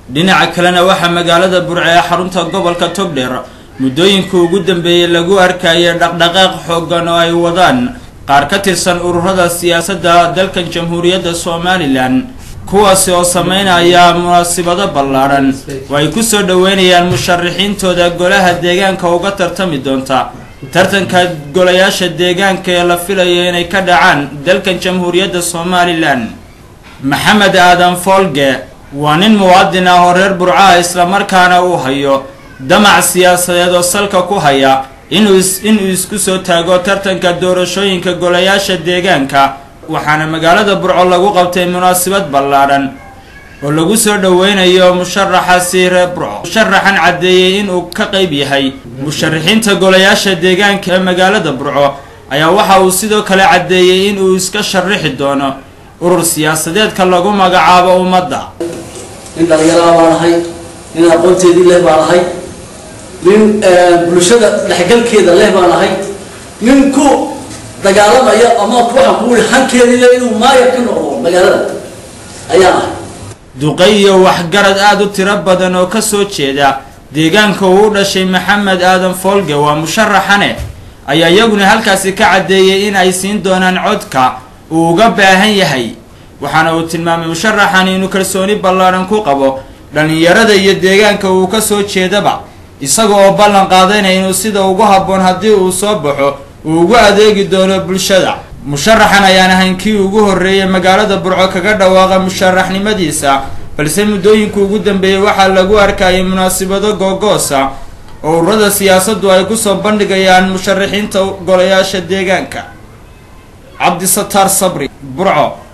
dhinaca kalena waxaa magaalada burco ee xarunta gobolka togdheer muddooyinka ugu dambeeyey lagu arkayay dhaqdhaqaaq xooggan oo ay wadaan qaar ka tirsan ururada siyaasadda dalkan jamhuuriyadda somalilan kuwaasi oo sameynaya munaasibado ballaadhan oo ay ku soo dhoweynayaan musharaxiintooda golaha deegaanka uga tartami doonta tartanka golayaasha deegaanka ee la filayo inay ka dhacaan dalkan jamhuuriyadda somalilan maxamed aadan foolge waa nin muwaadin ah oo reer burcaha islamarkaana uu hayo damac siyaasadeed oo salka ku haya inuu inuu isku soo taago tartanka doorashooyinka golayaasha deegaanka waxaana magaalada burco lagu qabtay munaasabad ballaadhan oo lagu soo dhoweynayo musharaxaasi reer burco musharaxan caddeeyey inuu ka qayb yahay musharaxiinta golayaasha deegaanka ee magaalada burco ayaa waxa uu sidoo kale caddeeyey inuu iska sharixi doono urur siyaasadeedka lagu magacaabo ummadda nin dhalinyaraha baan ahay nin aqoonteedii leh baan ahay nin bulshada dhexgalkeeda leh baan ahay nin ku dagaalamaya ama waxaan ku ii hankeediiyo inuu maayar ka noqdo magaalada ayaan ahay duqay iyo waxgarad aada u tiro badan oo ka soo jeeda deegaanka uu u dhashay maxamed aadan foolge waa musharaxane ayaa iyaguna halkaasi ka caddeeyey in ay siin doonaan codka uu uga baahan yahay waxaana uu tilmaamay musharaxan inuu kalsooni ballaadhan ku qabo dhallinyarada iyo deegaanka uu ka soo jeedaba isaga oo ballan qaadayna inuu sida ugu habboon haddii uu soo baxo uu ugu adeegi doono bulshada musharaxan ayaan ahayn kii ugu horreeyay magaalada burco kaga dhawaaqa musharaxnimadiisa balse muddooyinka ugu dambeeyey waxaa lagu arkayay munaasabado googoosa oo ururada siyaasaddu ay kusoo bandhigayaan musharaxiinta golayaasha deegaanka cabdisataar sabri burco